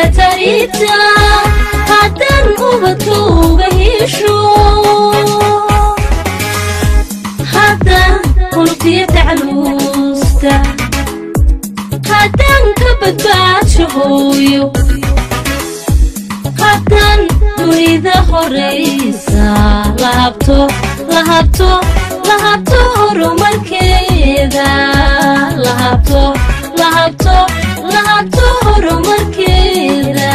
tarita haddaan ubadka uga hesho haddaan qulubtiya tacluusta haddaan ka badbaadsho hooyo haddaan dunida horaysa lahabto lahabto lahabto horumarkeeda lahabto lahabto lahabto horumarkeeda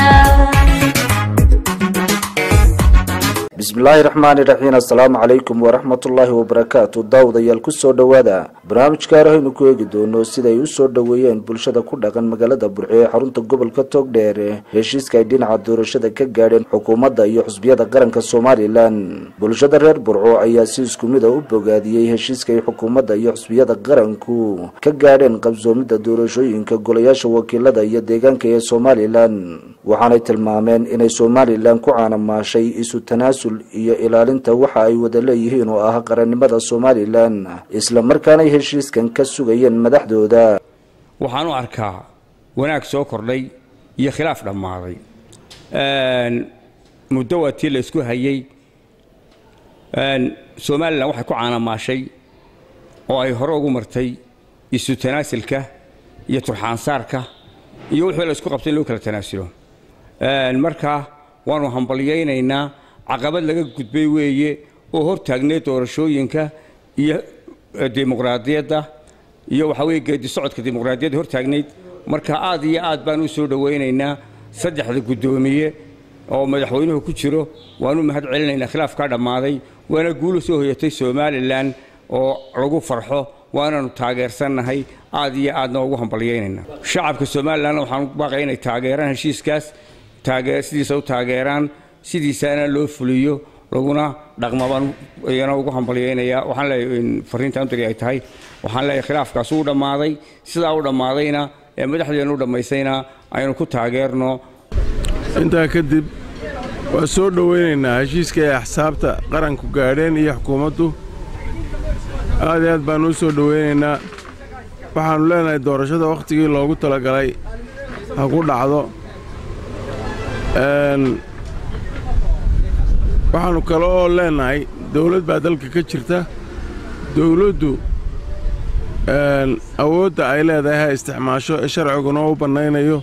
bismillaahi raxmaani raxiim assalaamu calaykum waraxmatullaahi wabarakaatu daawadayaal kusoo dhowaada barnaamijka arahaynu ku eegi doono siday u soo dhoweeyeen bulshada ku dhaqan magaalada burco ee xarunta gobolka togdheer heshiiska ay dhinaca doorashada ka gaadheen xukuumadda iyo xusbiyada qaranka somalilan bulshada reer burco ayaa si isku mid a u bogaadiyey heshiiska ay xukuumadda iyo xusbiyada qaranku ka gaadheen qabsoomidda doorashooyinka golayaasha wakiilada iyo deegaanka ee somalilan waxaanay tilmaameen inay somalilan ku caanamaashay isu tanaasul iyo ilaalinta waxa ay wada leeyihiin oo ah qarannimada somalilan isla markaanay heshiiskan ka sugayeen madaxdooda waxaan u arkaa wanaag soo kordhay iyo khilaaf dhammaaday muddo waa tii la isku hayey somalilan waxay ku caanamaashay oo ay hore ugu martay isu tanaasilka iyo turxaansaarka iyo wixii la isku qabtay in loo kala tanaasulo marka waanu hambalyaynaynaa caqabad laga gudbay weeye oo hor taagnay doorashooyinka iyo dimuqraadiyadda iyo waxaa weye geedi socodka dimuqraadiyadda hor taagnayd marka aad iyo aad baan u soo dhowaynaynaa saddexda guddoomiye oo madaxweynuhu ku jiro waanu mahad celinaynaa khilaafkaa dhammaaday waana guulu soo hoyatay somalilan oo lagu farxo waanaanu taageersannahay aad iyo aadna ugu hambalyaynaynaa shacabka somalilanna waxaan u baaqaya inay taageeraan heshiiskaas sidiisa u taageeraan sidiisaana loo fuliyo laguna dhaqmabaan iyana ugu hambalyaynayaa waxaan leeyahay fariintaan u diri ay tahay waxaan leeyahay khilaafkaas uu dhammaaday sidaa u dhammaadayna ee madaxdeenu u dhammaysayna aynu ku taageerno intaa kadib waa soo dhowaynaynaa heshiiska ay axsaabta qaranku gaadheen iyo xukuumaddu aad iyo aad baannu u soo dhowaynaynaa waxaannu leenahay doorashada wakhtigii loogu talagalay ha ku dhacdo waxaannu kale oo leennahay dawlad baa dalka ka jirta dawladdu awoodda ay leedahay ha isticmaasho ee sharciguna u bannaynayo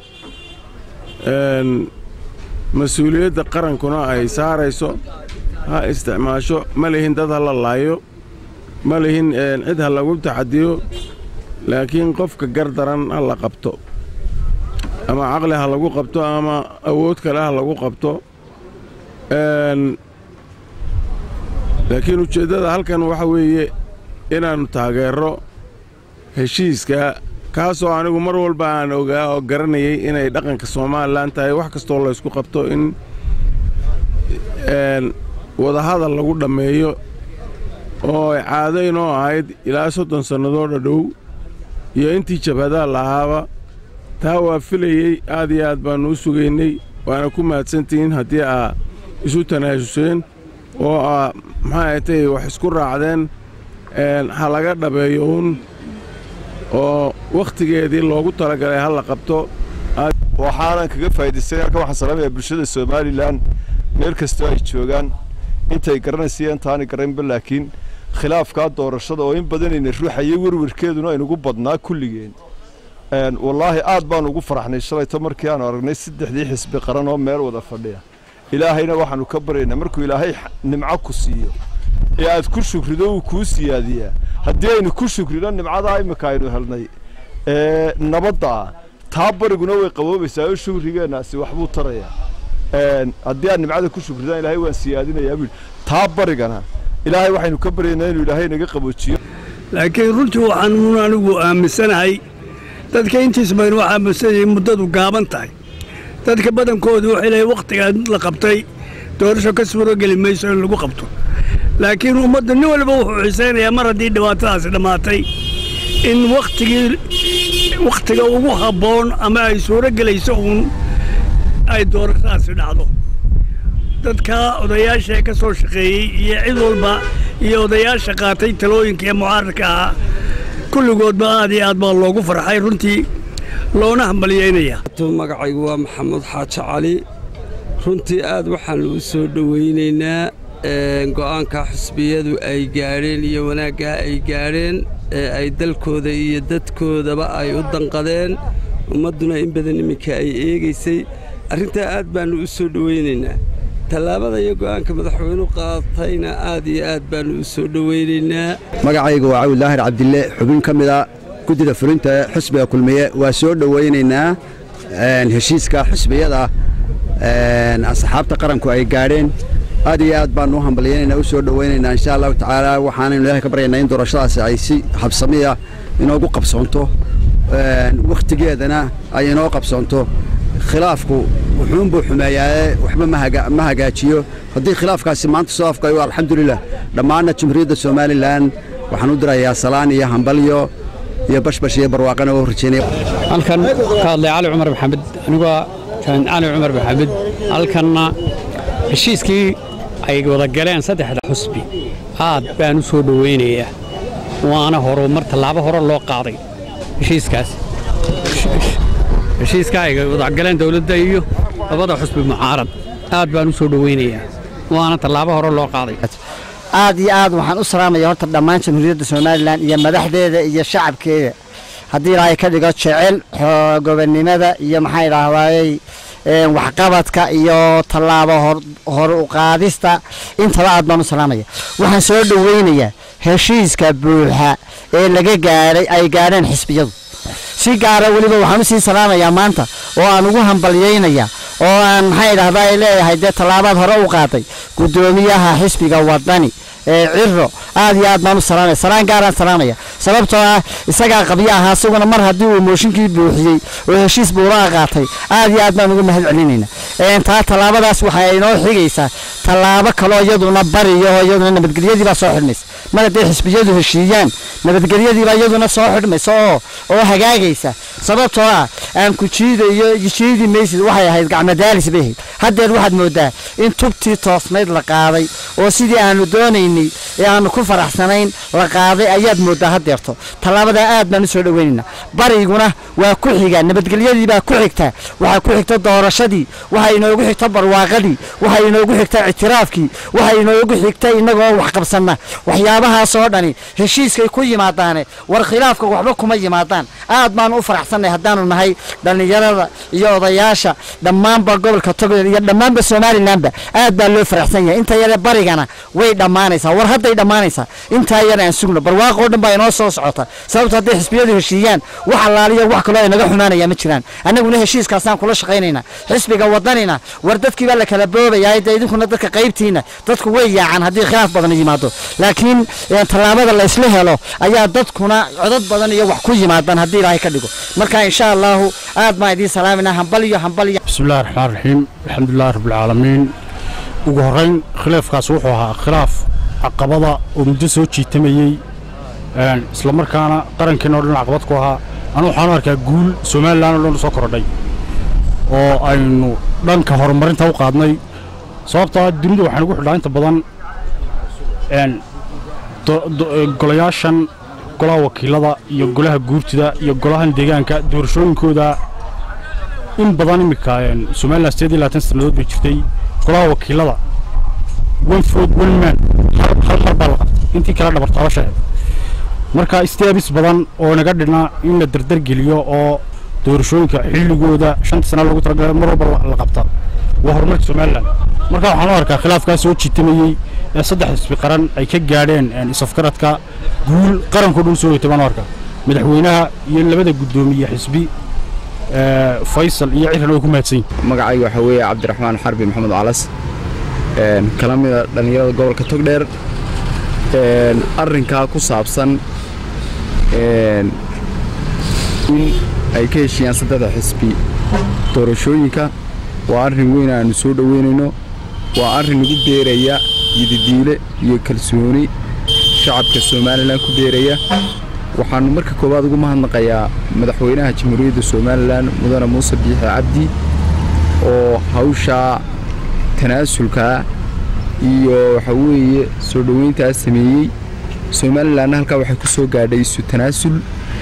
mas-uuliyadda qarankuna ay saarayso ha isticmaasho ma lihin dad ha la laayo ma lihin cid ha lagu taxadiyo laakiin qofka gardaran ha la qabto ama caqli ha lagu qabto ama awood kale ha lagu qabto laakiin ujeeddada halkan waxa weeye inaannu taageerro heshiiska kaasoo anigu mar walba aan ogaa oo garanayay inay dhaqanka somalilan tahay wax kastoo laysku qabto in wadahadal lagu dhammeeyo oo ay caado inoo ahayd ilaa soddon sannadoo dhadhow iyo intii jabhadaha lahaaba taa waa filayey aad iyo aad baannu u sugaynay waana ku mahadsantihiin haddii aa isu tanaasuseen oo aa maxaa atay wax isku raacdeen ha laga dhabeeyo uun oo wakhtigeedii loogu talagalay ha la qabto waxaanan kaga faa'idaystay halkan waxaan salaamayaa bulshada somalilan meel kastoo ay joogaan intay garanaysa intaanay garanba laakiin khilaafkaa doorashada oo in badanayna ruuxayay werwarkeeduna aynugu badnaa kulligeen wallaahi aad baanu ugu faraxnay shalayto markii aanu aragnay saddexdii xisbi qaran oo meel wada fadhiya ilaahayna waxaannu ka baryaynaa markuu ilaahay nimco ku siiyo ee aad ku shukrido uu kuu siyaadiyaa haddii aynu ku shukrino nimcadaa imminka aynu helnay ee nabadda ah taa bariguna way qaboobaysaa oo shukrigeennaasi waxbuu tarayaa haddii aad nimcada ku shukridaan ilaahay waan siyaadinayaa buu taa barigana ilaahay waxaynu ka baryaynaa inuu ilaahay naga qaboojiyo laakiin runtii waxaan anigu aaminsanahay dadka intiis baynu waxaa aaminsanayay muddadu gaaban tahay dadka badankoodu waxay leeyahay wakhtigaa la qabtay doorasho ka suurogeli mayso in lagu qabto laakiin ummadda nin waliba wuxuu xisaynayaa mar haddii dhibaatadaasi dhammaatay in wakhtigii wakhtiga ugu habboon ama ay suuro gelayso uun ay doorashadaasi dhacdo dadka odayaasha ee ka soo shaqeeyey iyo cid walba iyo odayaasha qaatay talooyinka ee mucaaradka ahaa kulligoodba aad iyo aad baa loogu farxay runtii loona hambalyaynayaa magacaygu waa maxamuud xaaji cali runtii aad waxaannu u soo dhowaynaynaa go'aanka xusbiyadu ay gaadheen iyo wanaaggaa ay gaadheen ee ay dalkooda iyo dadkoodaba ay u danqadeen ummadduna in badan iminka ay eegaysay arrintaa aad baannu u soo dhowaynaynaa tallaabada iyo go'aanka madaxweynu qaatayna aad iyo aad baannu u soo dhowaynaynaa magacaygu waa cawil daahir cabdille xubin ka mida guddida fulinta xusbiga kulmiye waa soo dhowaynaynaa heshiiska xusbiyada asxaabta qaranku ay gaadheen aad iyo aad baannu u hambalyaynaynaa u soo dhowaynaynaa insha allahu tacaala waxaanaynu ilaahay ka baryaynaa in doorashadaasi ay si habsamiya inoogu qabsoonto wakhtigeedana ay inoo qabsoonto khilaafku wuxuunbuu xumeeyaaye waxba ma hagaajiyo haddii khilaafkaasi maanta soo afgayo alxamdulilah dhammaanna jumhuuriyadda somalilan waxaan u dirayaa salaan iyo hambalyo iyo bashbash iyo barwaaqana oo rajeynaya halkan ka hadlay cali cumar maxamed anigoo cali cumar maxamed halkanna heshiiskii ay wada galeen saddexda xusbi aad baan u soo dhowaynayaa waana horumar tallaabo hore loo qaaday heshiiskaas heshiiska ay wada galeen dawladda iyo labada xusbi mucaarad aad baan u soo dhowaynayaa waana tallaabo hore loo qaaday aad iyo aad waxaan u salaamaya horta dhammaan jamhuuriyadda somalilan iyo madaxdeeda iyo shacabkeeda haddii ilaahay ka dhigo jecel gobonnimada iyo maxaa idhaahdaayey waxqabadka iyo tallaabo hor u qaadista intaba aad baan u salaamaya waxaan soo dhowaynayaa heshiiska buuxa ee laga gaadhay ay gaadheen xisbiyadu si gaara weliba waxaan u sii salaamayaa maanta oo aan ugu hambalyaynayaa oo aan maxaa idhahdaa ay leeyahay dee tallaabaad hore u qaaday guddoomiyaha xisbiga wadani ee ciro aad iyo aad baan u salaamaya salaan gaaraan salaamaya sababtoo ah isagaa qabyo ahaa isaguna mar haddii uu mooshinkii buuxiyey oo heshiis buuraha qaatay aad iyo aad baan uga mahad celinayna taa tallaabadaas waxay inoo xigaysaa tallaabo kaloo iyaduna bariyo oo iyaduna nabadgelyadii baa soo xidhmaysa mar hadday xisbiyadu heshiiyaan nabadgelyadiibaa iyaduna soo xidhmaysa oo oo hagaagaysa sababtoo ah aan ku jiidayo jiidi maysid waxay ahayd gacmadaalis bay ahayd haddeer waxaad moodaa in tubtii toosnayd la qaaday oo sidii aanu doonaynay ee aanu ku faraxsanayn la qaaday ayaad moodaa haddeerto tallaabadaa aad baan u soo dhowaynaynaa bariguna waa ku xigaa nabadgelyadii baa ku xigtaa waxaa ku xigta doorashadii waxaa inoogu xigta barwaaqadii waxaa inoogu xigta ictiraafkii waxaa inoogu xigta innagoo wax qabsanna waxyaabahaasoo dhani heshiiskay ku yimaadaane war khilaafka waxba kuma yimaadaan aad baanu u faraxsannay haddaanu nahay dhallinyarada iyo odayaasha dhammaanba gobolka togdheer iyo dhammaanba somalilanba aad baa loo faraxsan yahay inta yare barigana way dhammaanaysaa war hadday dhammaanaysaa intaa yare aan sugno barwaaqoo dhan baa inoo soo socota sababto hadday xisbiyadu heshiiyaan wax allaaliyo wax kaloo ay naga xumaanaya ma jiraan annaguna heshiiskaasaan kula shaqaynaynaa xisbiga wadanina war dadkii baa la kala boobayaa dee idinkuna dadka qaybtiina dadku way yaacaan haddii khilaaf badan yimaado laakiin tallaabada laysla helo ayaa dadkuna codad badan iyo wax ku yimaadaan haddii ilaahay ka dhigo marka insha allahu aad baan idiin salaaminaa hambaliyo hambaliyo bismillahi raxmaan raxiim alxamdulilahi rabbilcaalamiin ugu horrayn khilaafkaas wuxuu ahaa khilaaf caqabada oo muddo soo jiitamayey isla markaana qarankeena o dhan caqabad ku ahaa anu waxaanu arkaa guul somalilan o dhan soo korodhay oo aynu dhanka horumarinta u qaadnay sababtoo ah dunida waxaan ugu xidhaa inta badan golayaashan golaha wakiilada iyo golaha guurtida iyo golahan deegaanka doorashooyinkooda in badan iminka somalilan sideed iyo labaatan sannadood bay jirtay golaha wakiilada one food one man hal mar baa la qabtay intii kala dhabartaabashaheed marka istaabis badan oo naga dhina in la dardargeliyo oo doorashooyinka xilligooda shanta sana lagu talagalay mar walba la qabta waa horumarka somalilan marka waxaan u arkaa khilaafkaas soo jiitamayey ee saddex xisbi qaran ay ka gaadheen isafgaradka guul qarankoo dhan soo hoytay baan u arkaa madaxweynaha iyo labada guddoomiye xisbi faysal iyo ciran way ku mahadsan yihin magacayga waxaa weeye cabdiraxmaan xarbi maxamed calas kala mida dhallinyarada gobolka togdheer arrinkaa ku saabsan in ay ka heshiiyaan saddexda xisbi doorashooyinka waa arrin weyn aannu soo dhoweynayno waa arrin ugu beeraya yididiile iyo kalsooni shacabka somalilan ku beeraya waxaannu marka koowaad ugu mahadnaqayaa madaxweynaha jamhuuriyadda somalilan mudane muuse biixi cabdi oo hawshaa tanaasulkaa iyo waxa weeye soo dhoweyntaas sameeyey somalilanna halkaa waxay ku soo gaadhay isu tanaasul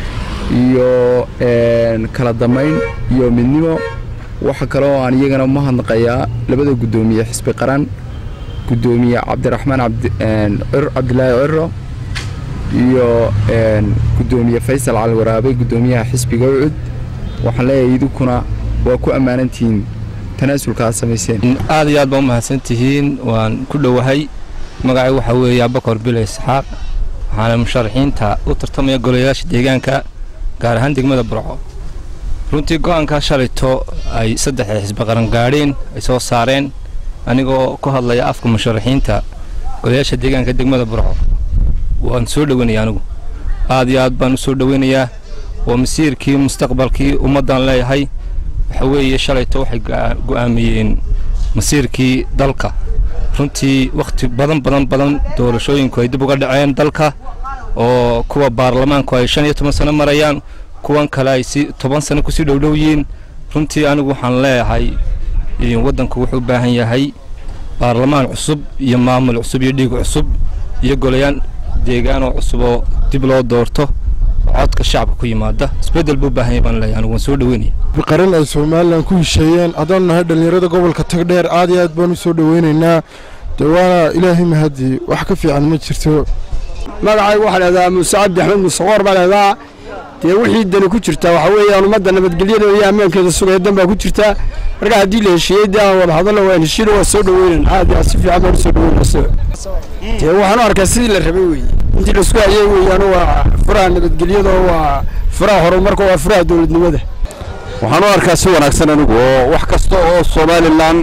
iyo kala damayn iyo midnimo waxa kale oo aan iyagana mahadnaqayaa labada guddoomiye xisbi qaran guddoomiye cabdiraxmaan cabdilaahi ciro iyo guddoomiye faysal cali waraabe guddoomiyaha xisbiga ucud waxaan leeyahay idinkuna waa ku ammaanantihiin tanaasulka aad samayseen aad iyo aad baa u mahadsantihiin waan ku dhowahay magacay waxaa weeye abakor bilo isxaaq waxaana musharaxiinta u tartamaya golayaasha deegaanka gaar ahaan degmada burco runtii go'aankaa shalayto ay saddexda xisbi qaran gaadheen ay soo saareen anigoo ku hadlaya afka musharaxiinta golayaasha deegaanka degmada burco waan soo dhoweynaya anigu aad iyo aad baan u soo dhoweynayaa waa masiirkii mustaqbalkii ummaddan leeyahay waxa weeye shalayto waxay go'aamiyeen masiirkii dalka runtii wakhti badan badan badan doorashooyinku ay dib uga dhaceen dalka oo kuwa baarlamaanku ay shan iyo toban sano marayaan kuwan kale ay si toban sano kusii dhowdhow yihiin runtii anigu waxaan leeyahay waddanku wuxuu u baahan yahay baarlamaan cusub iyo maamul cusub iyo dhiig cusub iyo golayaan deegaanoo cusub oo dib loo doorto codka shacabka ku yimaada isbeddel buu u baahan yahay baan leeyahay anigu waan soo dhoweynaya qaran ay somalilan ku hesheeyeen haddaan nahay dhallinyarada gobolka tagdheer aad iyo aad baan u soo dhoweynaynaa dee waana ilaahay mahadii wax ka fiican ma jirto magacaygu waxaa leedahaa muuse cabdi axmed museqoor baa leedaa dee wixii dani ku jirtaa waxaa weeyaan ummadda nabadgelyadeeda iyo ammaankeeda sugaya dan baa ku jirtaa marka haddii la heshiiyey dee aan wada hadalna waan heshiina waan soo dhoweynan aad iyo aad si fiican baan u soo dhoweynaysa dee waxaan u arkaa sidii la rabay weeye intii laisku hayay weeyaan waa furaha nabadgelyada waa furaha horumarka waa furaha dowladnimada waxaan u arkaa si wanaagsan anigu oo wax kasta oo somalilan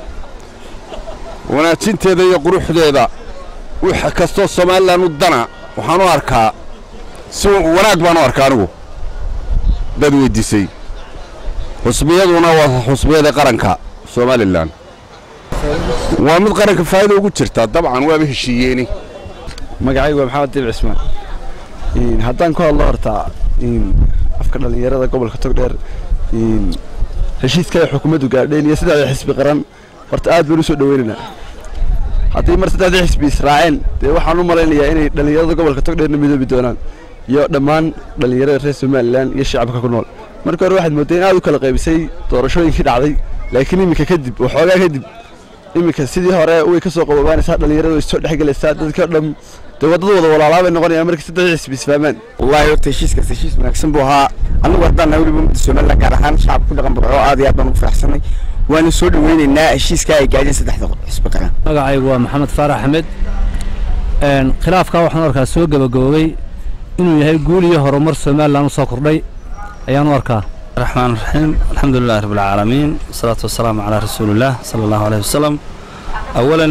wanaajinteeda iyo quruxdeeda wax kastoo somalilan u dana waxaan u arkaa si wanaag baan u arkaa anigu dad weydiisay xusbiyaduna waa xusbiyada qaranka somalilan waa mid qaranka faa'iida ugu jirta dabcan waaba heshiiyeeni magacaygu waa maxamed diib cismaan haddaan ku hadlo horta afka dhallinyarada gobolka togdheer heshiiska ay xukuumaddu gaadheen iyo saddexda xisbi qaran horta aad baan u soo dhoweynaynaa haddii mar saddexdii xisbi israaceen dee waxaan u malaynayaa inay dhallinyarada gobolka togdheerna midoobi doonaan iyo dhammaan dhallinyarada reer somalilan iyo shacabka ku nool marka hore waxaad moodday in aad u kala qaybisay doorashooyinkii dhacday laakiin iminka kadib waxoogaa kadib iminka sidii hore way ka soo qabobaanaysaa dhallinyarada way soo dhexgelaysaa dadka dhan dee waddada wada walaalaa bay noqonayaan markii saddexdii xisbi isfahmaan wallaahi horta heshiiskaas heshiis wanaagsan buu ahaa anigu haddaan nahay weliba ummadda somalilan gaar ahaan shacabka ku dhaqan burco aad iyo aad baan ugu faraxsanay waana soo dhoweynaynaa heshiiska ay gaadheen saddexda xisbi qaran magacaygu waa maxamed faarax axmed khilaafkaa waxaan u arkaa soo gabagaboobay inuu yahay guul iyo horumar somalilan u soo kordhay ayaan u arkaa الرحمن الرحيم الحمد لله رب العالمين والصلاة والسلام على رسول الله صلى الله عليه وسلم أولا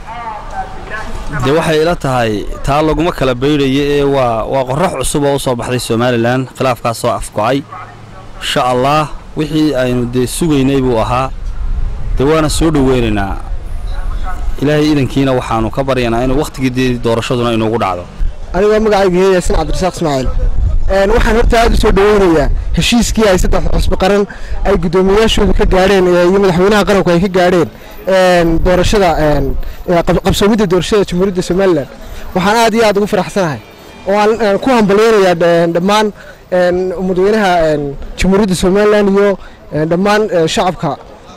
dee waxay ila tahay taa laguma kala baydhayo ee waa waa qorax cusub oo u soo baxday somalilan khilaafkaasoo afkocay insha allah wixii aynu dee sugaynay buu ahaa dee waana soo dhoweynaynaa ilaahay idankiina waxaanu ka baryanaa inuu wakhtigii doorashaduna inuugu dhacdo anigoo magacaygu yahay yaasin cabdirasaaq ismaaciil waxaan horta aad u soo dhoweynayaa heshiiskii ay saddex xusbi qaran ay guddoomiyayaashooda ka gaadheen iyo madaxweynaha qaranku ay ka gaadheen doorashada qabsoomidda doorashada jamhuuriyadda somalilan waxaan aad iyo aad ugu faraxsanahay oo aan ku hambalyeynayaa dhammaan madaxweynaha jamhuuriyadda somalilan iyo dhammaan shacabka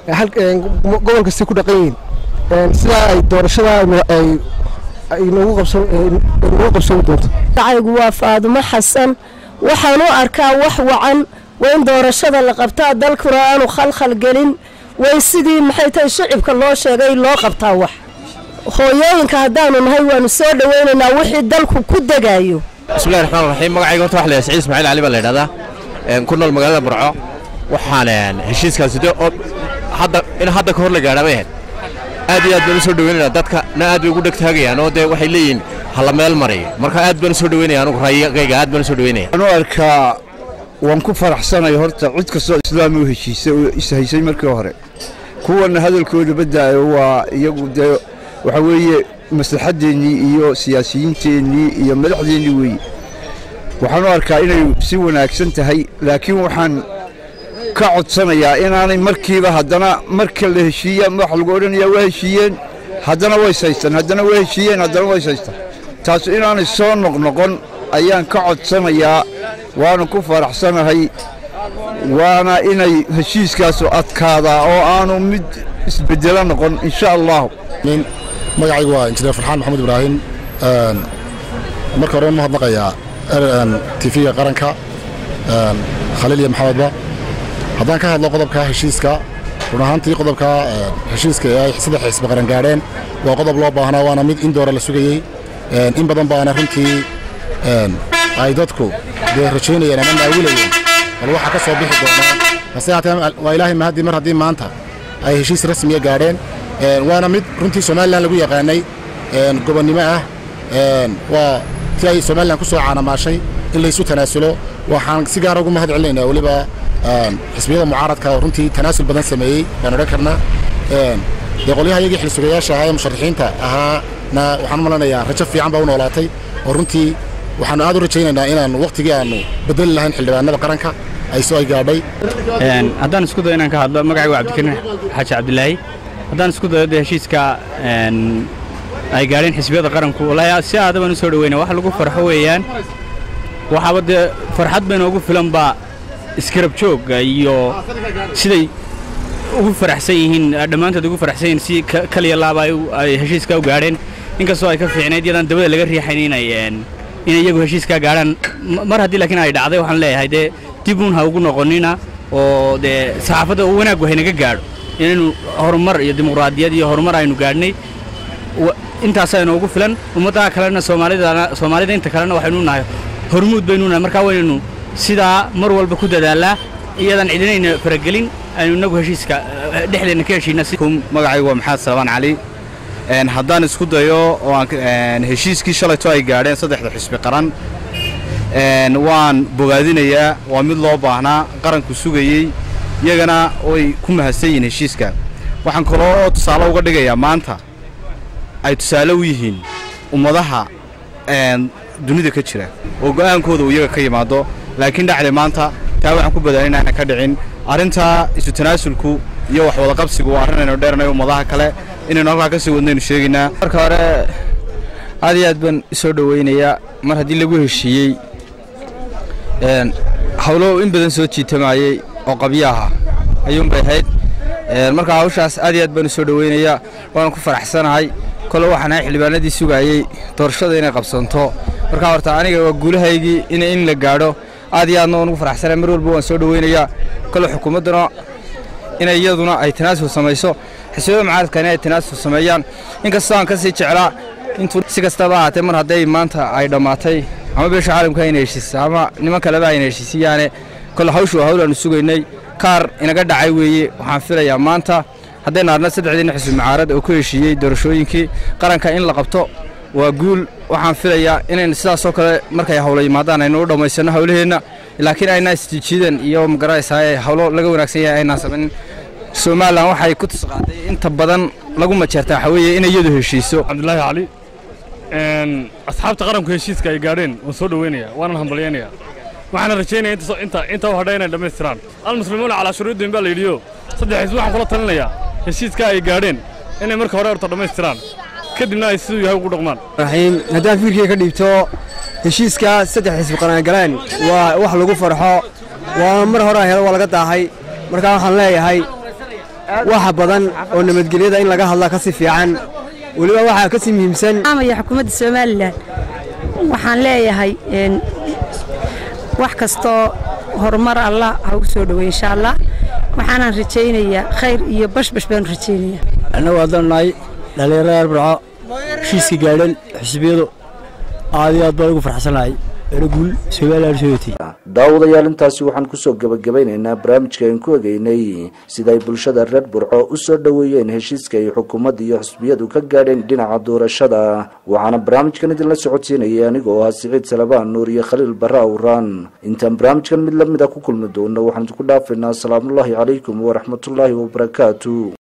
gobol kastay ku dhaqan yihiin sidaa ay doorashada ay noogu qabsoomi doonto magacaygu waa faadumo xasan waxaan u arkaa wax wacan waa in doorashada la qabtaa dalkuna aanu khalkhal gelin way sidii maxay tahay shicibka loo sheegay loo qabtaa wax hooyooyinka haddaanu nahay waanu soo dhoweynaynaa wixii dalku ku degayo bismillahi raxmaan raxiim magacayga horta waxa la saciid ismaaciil cali baa la yidhahdaa ku nool magaalada burco waxaan heshiiskaasi de hadda in hadda ka hor la gaadha bay ahayd aad iyo aad baan u soo dhoweynaynaa dadka na aad bay ugu dhegtaagayaan oo dee waxay leeyihiin hala meel maray marka aad baan u soo dhoweynaya anugu raayigayga aad baan u soo dhoweynaya waxaan u arkaa waan ku faraxsanay horta cid kastoo islaam u heshiisay oo ishaysay markii hore kuwana hadalkooda badaayo waa iyagu dee waxa weeye maslaxadeennii iyo siyaasiyiinteennii iyo madaxdeennii weeye waxaan u arkaa inay si wanaagsan tahay laakiin waxaan ka codsanayaa inaanay markiiba haddana marka la heshiiya waxa lagu odhanayaa waa heshiiyeen haddana way saystaan haddana waa heshiiyeen haddana way saystaan taas inaanay soo noqnoqon ayaan ka codsanayaa waana ku faraxsanahay waana inay heshiiskaasu adkaadaa oo aanu mid isbedelo noqon insha allahu magacaygu waa injineer farxaan maxamed ibraahim marka hore ma hadnaqayaa tifiga qaranka khaliil iyo maxamedba haddaan ka hadlo qodobka heshiiska run ahaantii qodobka heshiiska ee ay saddex xisbi qaran gaadheen waa qodob loo baahnaa waana mid in doora la sugayey in badan baana runtii ay dadku dee rajaynayeen ama naawilayeen bal waxaa ka soo bixi doonaa hase haatee waa ilaahay mahadii mar haddii maanta ay heshiis rasmiya gaadheen waana mid runtii somalilan lagu yaqaanay gobonnimo ah waa tii ay somalilan ku soo caanamaashay in laysu tanaasulo waxaan si gaara ugu mahad celinaynaa weliba xisbiyada mucaaradka oo runtii tanaasul badan sameeyey baan odhan karnaa dee qolyaha iyagii xilsugayaasha ahaa ee musharaxiinta ahaana waxaan u malanayaa rajo fiican baa u noolaatay oo runtii waxaanu aad u rajaynaynaa inaan waqtigii aanu bedeli lahayn xildhibaanada qaranka ay soo ay gaadhay haddaan isku dayo inaan ka hadlo magacaygu waa cabdikariin xaaji cabdilaahi haddaan isku dayo dee heshiiska ay gaadheen xisbiyada qaranku wallaahi si aada baan u soo dhaweyna wax lagu farxo weeyaan waxaaba dee farxad bay noogu filan baa iskarab joogga iyo siday ugu faraxsan yihiin dhammaantood ugu faraxsan yihiin si kaliya laaba ay heshiiska u gaadheen inkastoo ay ka fiicnayd yadaan dabada laga riixayn inay inay iyagu heshiiskaa gaadhaan mar haddii laakiin ay dhacday waxaan leeyahay dee dib uun ha ugu noqonina oo dee saxaafadda wanaaggu haynaga gaadho inaynu horumar iyo dimuqraadiyad iyo horumar aynu gaadhnay intaasaa inoogu filan ummaddaha kalena soomaalidana soomaalida inta kalena waxaynu nahay hormuud baynu nahay markaa waynaynu sidaa mar walba ku dadaalaa iyadan cidinayna faragelin aynu inagu heshiiska dhexdeenna ka heshiina magacaygu waa maxamed salabaan cali haddaan isku dayo oo aan heshiiskii shalayto ay gaadheen saddexda xisbi qaran waan bogaadinayaa waa mid loo baahnaa qaranku sugayey iyagana way ku mahadsan yihiin heshiiska waxaan kaloo tusaale uga dhigayaa maanta ay tusaale u yihiin ummadaha dunida ka jira oo go'aankooda uu iyaga ka yimaado laakiin dhacday maanta taa waxaan ku badaanin aanan ka dhicin arrintaa isu tanaasulku iyo wax wada qabsigu waa arrin aynu dheernay ummadaha kale inaynu halkaa ka sii wadnaynu sheegaynaa marka hore aad iyo aad baan isoo dhowaynayaa mar haddii lagu heshiiyey hawlo in badan soo jiitamayey oo qabyaha ayuunbay ahayd marka hawshaas aad iyo aad baan usoo dhowaynayaa waana ku faraxsanahay kole waxaan ahay xildhibaanadii sugaayey doorashada inay qabsanto marka horta aniga waa guulahaygii in la gaadho aad iyo aadna waan ugu faraxsanahay mar walba waan soo dhowaynayaa kole xukuumadduna inay iyaduna ay tanaasul samayso xisbiyada mucaaradkana ay tanaasul sameeyaan inkastoo aan ka sii jeclaa intuu si kastaba ahaatee mar hadday maanta ay dhammaatay ama beesha caalamka ayna heshiisa ama niman kaleba ayna heshiisiyaane kole hawshu waa hawl aanu sugaynay kaar inaga dhacay weeye waxaan filayaa maanta haddaynu arna saddexdiina xisbi mucaarad oo ku heshiiyey doorashooyinkii qaranka in la qabto waa guul waxaan filayaa inayn sidaasoo kale markay hawlo yimaadaan aynu u dhammaysanno hawlaheenna laakiin aynaa isjiijiidan iyo magaranaysaaye hawlo laga wanaagsan yahay aynaan samayn somalilan waxay ku tisqaaday inta badan lagu majeertaa waxaa weeye inay iyadu heshiiso cabdilaahi cali asxaabta qaranku heshiiska ay gaadheen waan soo dhoweynayaa waanan hambalyaynayaa waxaana rajaynaya inta inta u hadhay inay dhammaystiraan almuslimuuna calaa shuruudin baa la yidhiyo saddex xisbi waxaan kula talinayaa heshiiska ay gaadheen inay marka hore horta dhammaystiraan kadibna ay siduu yahay ugu dhaqmaan raxiim haddaan fiirkii ka dhiibto heshiiska saddex xisbi qaran galeen waa wax lagu farxo waa mar hore helo waa laga daahay markaa waxaan leeyahay waxa badan oo nabadgelyada in laga hadla ka si fiican weliba waxaa ka sii muhiimsan amaya xukuumadda somalilan waxaan leeyahay wax kastoo horumar allah ha ugu soo dhowey insha allah waxaanaan rajaynayaa khayr iyo bashbash baanu rajaynayaa annagu haddaan nahay dhallinyarada burco heshiiska gaadhan xisbiyadu aad iyo aad baan ugu farxsanahay eraguul somalilan sooti daawadayaal intaasi waxaan kusoo gebagabaynaynaa barnaamijka aan ku egeynay sida ay bulshada reer burco u soo dhoweeyeen heshiiska ay xukuumadda iyo xisbiyadu ka gaadheen dhinaca doorashada waxaana barnaamijkan idinla socodsiinayay aniga oo ah siciid salabaan nuur iyo khaliil barre awraan intaan barnaamijkan mid lamid a ku kulmi doono waxaan idinku dhaafaynaa asalaamullaahi calaykum waraxmatullaahi wabarakaatu